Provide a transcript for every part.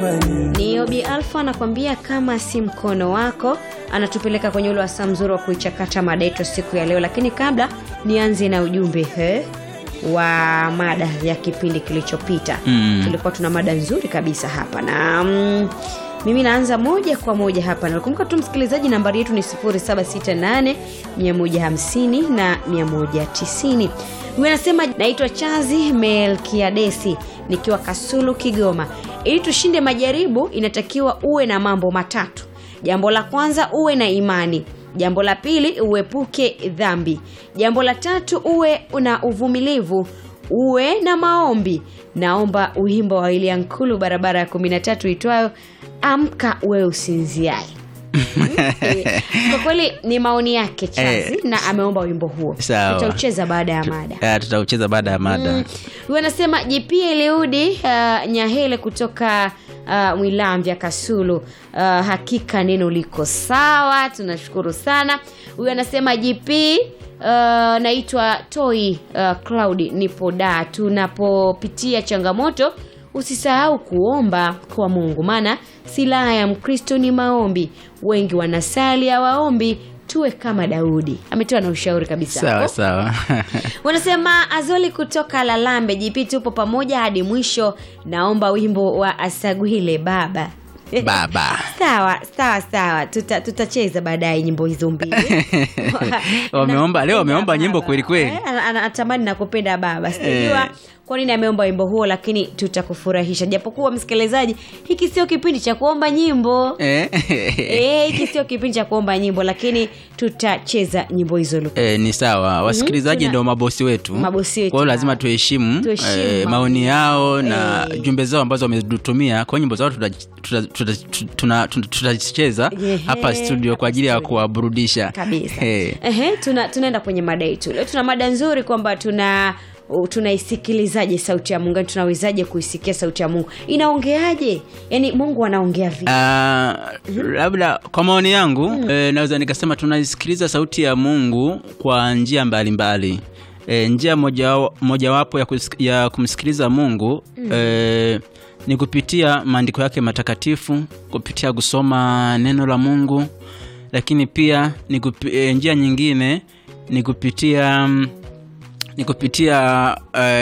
Ni Obi Alfa anakwambia kama si mkono wako, anatupeleka kwenye ule wasaa mzuri wa kuichakata mada yetu siku ya leo, lakini kabla nianze na ujumbe he, wa mada ya kipindi kilichopita Mm. tulikuwa tuna mada nzuri kabisa hapa na mm, mimi naanza moja kwa moja hapa nakumbuka tu msikilizaji nambari yetu ni 0768 150 na 190 huyu anasema naitwa chazi melkiadesi nikiwa kasulu kigoma ili tushinde majaribu inatakiwa uwe na mambo matatu jambo la kwanza uwe na imani jambo la pili uepuke dhambi jambo la tatu uwe na uvumilivu uwe na maombi naomba wimbo wa William Kulu barabara ya 13 itwayo amka wewe usinziae Eh, kwa kweli ni maoni yake chazi Eh, na ameomba wimbo huo sawa. tutaucheza baada ya mada Ah, tutaucheza baada ya mada Mm. huyu anasema JP Eliudi uh, Nyahele kutoka uh, Mwilamvya Kasulu uh, hakika neno liko sawa tunashukuru sana huyu anasema JP uh, naitwa Toi uh, Cloud nipo da tunapopitia changamoto usisahau kuomba kwa Mungu maana silaha ya Mkristo ni maombi wengi wanasali hawaombi tuwe kama Daudi ametoa na ushauri kabisa sawa hapo. sawa wanasema azoli kutoka lalambe jp tupo pamoja hadi mwisho naomba wimbo wa asagwile baba baba sawa sawa sawa Tuta- tutacheza baadaye nyimbo hizo mbili Wameomba- leo wameomba nyimbo Baba. kweli kweli. Eh, ana- ana- anatamani nakupenda baba sijajua Eh. kwa nini ameomba wimbo huo lakini tutakufurahisha japokuwa msikilizaji hiki sio kipindi cha kuomba nyimbo Eh? Eh, hiki sio kipindi cha kuomba nyimbo lakini tutacheza nyimbo hizo Luka. Eh, ni sawa wasikilizaji tuna- ndio mabosi wetu Mabosi wetu kwa hiyo lazima hao. tuheshimu Tuheshimu eh, maoni maoni yao na Eh. jumbe zao ambazo wametutumia kwa hiyo nyimbo zao tutacheza tuta, tuta, tuna- tuna- tutacheza Ehe, hapa studio kwa ajili ya hapa studio. kuwaburudisha kabisa Eh. Ehe, tuna, tunaenda kwenye mada yetu leo tuna mada nzuri kwamba tuna u- tunaisikilizaje sauti ya mungu yani tunawezaje kuisikia sauti ya mungu inaongeaje yaani mungu anaongea vipi Ah, labda kwa maoni yangu eh, naweza nikasema tunaisikiliza sauti ya mungu kwa njia mbalimbali eh, njia moja- mojawapo ya, kusik- ya kumsikiliza mungu eh, ni kupitia maandiko yake matakatifu kupitia kusoma neno la mungu lakini pia ni kupi, eh, njia nyingine ni kupitia mm, ni kupitia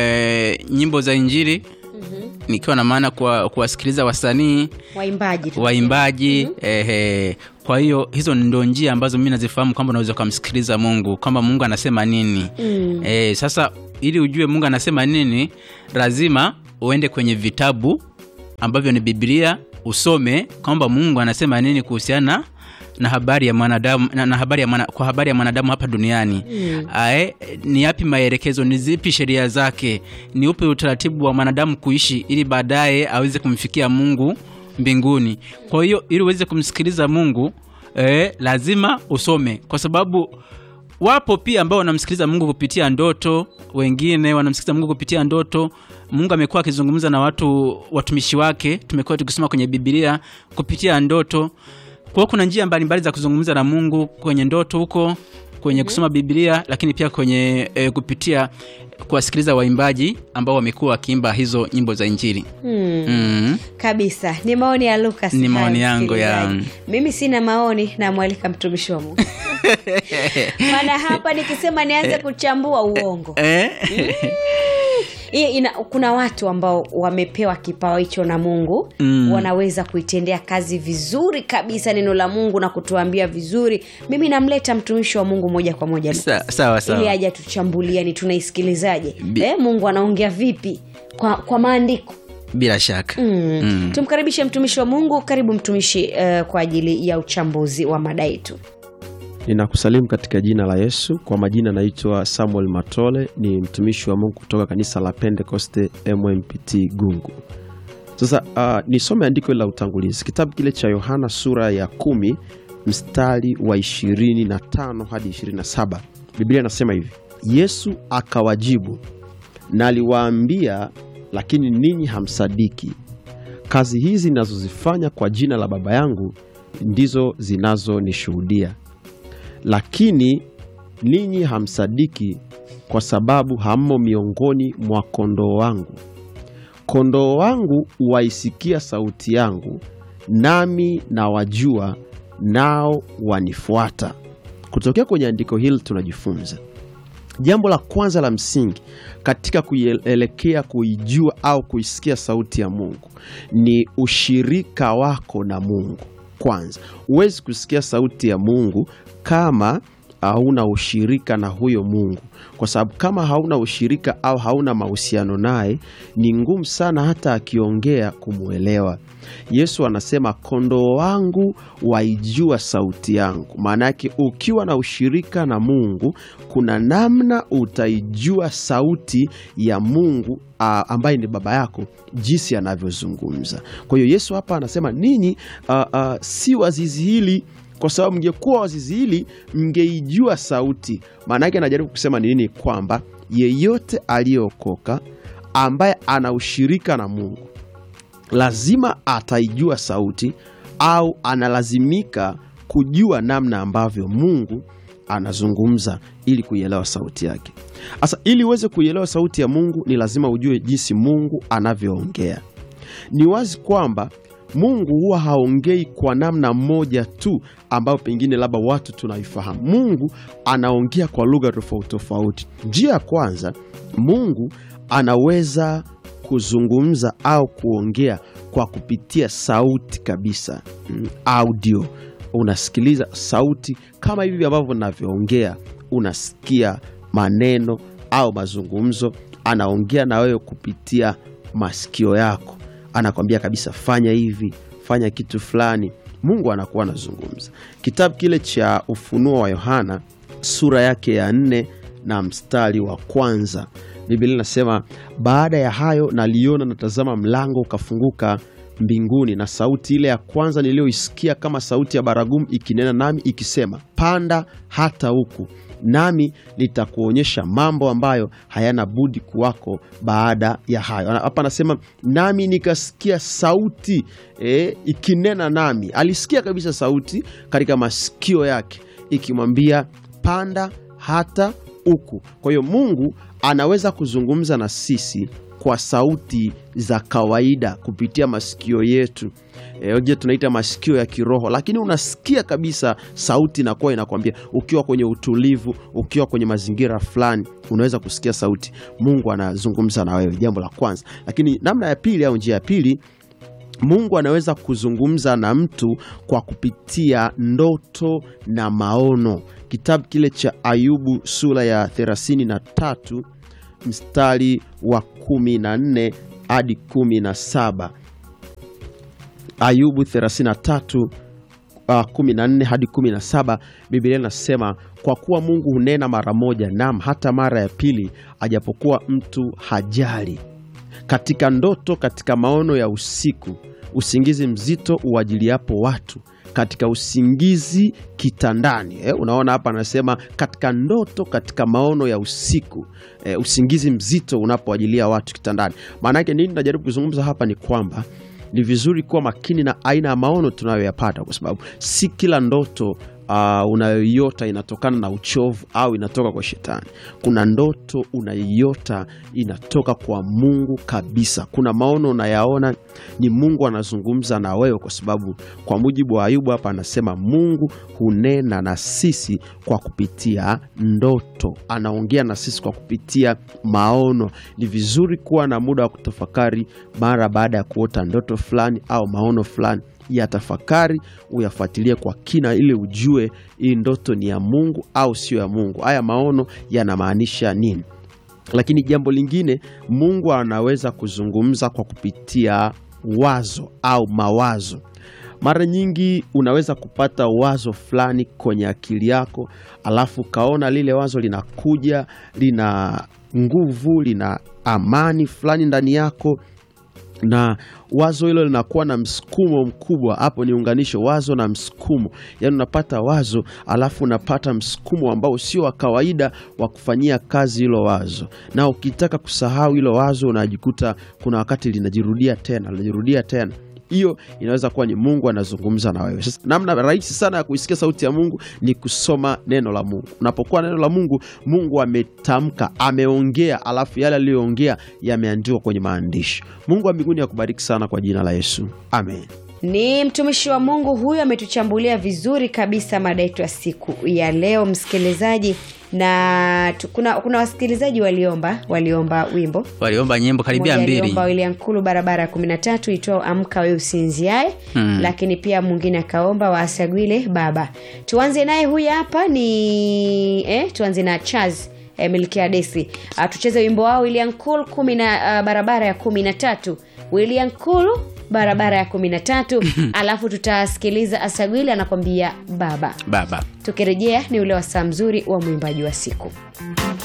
eh, nyimbo za injili nikiwa na maana kuwa- kuwasikiliza wasanii waimbaji tu. waimbaji ehe. kwa hiyo hizo ndo njia ambazo mi nazifahamu kwamba unaweza ukamsikiliza mungu kwamba mungu anasema nini Mm. e, sasa ili ujue mungu anasema nini lazima uende kwenye vitabu ambavyo ni biblia usome kwamba mungu anasema nini kuhusiana na habari ya mwanadamu na, na habari ya mwana, kwa habari ya mwanadamu hapa duniani Mm. Ae, ni yapi maelekezo ni zipi sheria zake ni upi utaratibu wa mwanadamu kuishi ili baadaye aweze kumfikia mungu mbinguni kwa hiyo ili uweze kumsikiliza mungu eh, lazima usome kwa sababu wapo pia ambao wanamsikiliza mungu kupitia ndoto wengine wanamsikiliza mungu kupitia ndoto mungu amekuwa akizungumza na watu watumishi wake tumekuwa tukisoma kwenye bibilia kupitia ndoto kwa hiyo kuna njia mbalimbali za kuzungumza na mungu kwenye ndoto huko kwenye kusoma biblia lakini pia kwenye e, kupitia kuwasikiliza waimbaji ambao wamekuwa wakiimba hizo nyimbo za injili Hmm. mm. kabisa ni maoni ya lukas Ni hayo, maoni yangu ya- msikilizaji. mimi sina maoni namwalika mtumishi wa mungu maana hapa nikisema nianze kuchambua uongo eh? Hii ina, kuna watu ambao wamepewa kipawa hicho na mungu Mm. wanaweza kuitendea kazi vizuri kabisa neno la mungu na kutuambia vizuri mimi namleta mtumishi wa mungu moja kwa moja Sa- sawa ili sawa aja tuchambulia ni tunaisikilizaje Bi- eh, mungu anaongea vipi kwa, kwa maandiko bila shaka mm. Mm. tumkaribishe mtumishi wa mungu karibu mtumishi uh, kwa ajili ya uchambuzi wa mada yetu ninakusalimu katika jina la yesu kwa majina naitwa samuel matole ni mtumishi wa mungu kutoka kanisa la pentekoste mmpt gungu sasa uh, nisome andiko la utangulizi kitabu kile cha yohana sura ya kumi mstari wa 25 hadi 27 biblia inasema hivi yesu akawajibu naliwaambia lakini ninyi hamsadiki kazi hizi ninazozifanya kwa jina la baba yangu ndizo zinazonishuhudia lakini ninyi hamsadiki kwa sababu hammo miongoni mwa kondoo wangu kondoo wangu waisikia sauti yangu, nami nawajua, nao wanifuata. Kutokea kwenye andiko hili tunajifunza jambo la kwanza la msingi katika kuielekea kuijua au kuisikia sauti ya Mungu ni ushirika wako na Mungu. Kwanza, huwezi kusikia sauti ya Mungu kama hauna ushirika na huyo Mungu, kwa sababu kama hauna ushirika au hauna mahusiano naye, ni ngumu sana hata akiongea kumwelewa. Yesu anasema kondoo wangu waijua sauti yangu. Maana yake ukiwa na ushirika na Mungu, kuna namna utaijua sauti ya Mungu a, ambaye ni baba yako, jinsi anavyozungumza. Kwa hiyo Yesu hapa anasema ninyi a, a, si wazizi hili kwa sababu mngekuwa wazizi hili mngeijua sauti. Maana yake anajaribu kusema ni nini? Kwamba yeyote aliyeokoka ambaye ana ushirika na Mungu lazima ataijua sauti au analazimika kujua namna ambavyo Mungu anazungumza ili kuielewa sauti yake. Sasa ili uweze kuielewa sauti ya Mungu ni lazima ujue jinsi Mungu anavyoongea. Ni wazi kwamba Mungu huwa haongei kwa namna moja tu ambayo pengine labda watu tunaifahamu. Mungu anaongea kwa lugha tofauti tofauti. Njia ya kwanza, Mungu anaweza kuzungumza au kuongea kwa kupitia sauti kabisa, mm, audio. Unasikiliza sauti kama hivi ambavyo navyoongea, unasikia maneno au mazungumzo. Anaongea na wewe kupitia masikio yako, anakwambia kabisa, fanya hivi, fanya kitu fulani. Mungu anakuwa anazungumza. Kitabu kile cha Ufunuo wa Yohana sura yake ya nne na mstari wa kwanza Biblia inasema baada ya hayo naliona, natazama, mlango ukafunguka mbinguni, na sauti ile ya kwanza niliyoisikia kama sauti ya baragumu ikinena nami ikisema, panda hata huku, nami nitakuonyesha mambo ambayo hayana budi kuwako baada ya hayo. Hapa anasema nami nikasikia sauti e, ikinena nami. Alisikia kabisa sauti katika masikio yake ikimwambia panda hata huku. Kwa hiyo Mungu anaweza kuzungumza na sisi kwa sauti za kawaida kupitia masikio yetu e, je, tunaita masikio ya kiroho, lakini unasikia kabisa sauti inakuwa inakwambia, ukiwa kwenye utulivu, ukiwa kwenye mazingira fulani, unaweza kusikia sauti. Mungu anazungumza na wewe, jambo la kwanza. Lakini namna ya pili au njia ya pili Mungu anaweza kuzungumza na mtu kwa kupitia ndoto na maono. Kitabu kile cha Ayubu sura ya 33 mstari wa 14 hadi 17. Ayubu 33 uh, 14 hadi 17, Biblia inasema kwa kuwa Mungu hunena mara moja, nam hata mara ya pili, ajapokuwa mtu hajali katika ndoto, katika maono ya usiku, usingizi mzito uwajiliapo watu, katika usingizi kitandani. Eh, unaona hapa anasema katika ndoto, katika maono ya usiku, eh, usingizi mzito unapowajilia watu kitandani. Maana yake nini? Najaribu kuzungumza hapa ni kwamba ni vizuri kuwa makini na aina ya maono tunayoyapata, kwa sababu si kila ndoto uh, unayoiota inatokana na uchovu au inatoka kwa shetani. Kuna ndoto unaiota inatoka kwa Mungu kabisa. Kuna maono unayaona ni Mungu anazungumza na wewe, kwa sababu kwa mujibu wa Ayubu hapa anasema Mungu hunena na sisi kwa kupitia ndoto, anaongea na sisi kwa kupitia maono. Ni vizuri kuwa na muda wa kutafakari mara baada ya kuota ndoto fulani au maono fulani ya tafakari uyafuatilie kwa kina, ili ujue hii ndoto ni ya Mungu au sio ya Mungu. Haya maono yanamaanisha nini? Lakini jambo lingine, Mungu anaweza kuzungumza kwa kupitia wazo au mawazo. Mara nyingi unaweza kupata wazo fulani kwenye akili yako, alafu ukaona lile wazo linakuja, lina nguvu, lina amani fulani ndani yako na wazo hilo linakuwa na msukumo mkubwa. Hapo ni unganisho wazo na msukumo, yaani unapata wazo alafu unapata msukumo ambao sio wa kawaida wa kufanyia kazi hilo wazo, na ukitaka kusahau hilo wazo unajikuta kuna wakati linajirudia tena linajirudia tena hiyo inaweza kuwa ni mungu anazungumza na wewe sasa namna rahisi sana ya kuisikia sauti ya mungu ni kusoma neno la mungu unapokuwa neno la mungu mungu ametamka ameongea alafu yale aliyoongea yameandikwa kwenye maandishi mungu wa mbinguni akubariki sana kwa jina la yesu amen ni mtumishi wa mungu huyu ametuchambulia vizuri kabisa mada yetu ya siku ya leo msikilizaji na tu, kuna, kuna wasikilizaji waliomba waliomba wimbo waliomba nyimbo karibia Mmoja mbili aliomba William Kulu barabara ya kumi na tatu itwao amka we usinziae Hmm. lakini pia mwingine akaomba waasagwile baba tuanze naye huyu hapa ni eh, tuanze na chaz eh, milkia desi uh, tucheze wimbo wao William Kulu kumi na uh, barabara ya kumi na tatu William Kulu barabara ya kumi na tatu alafu tutasikiliza asagwile anakwambia baba baba tukirejea ni ule wasaa mzuri wa mwimbaji wa siku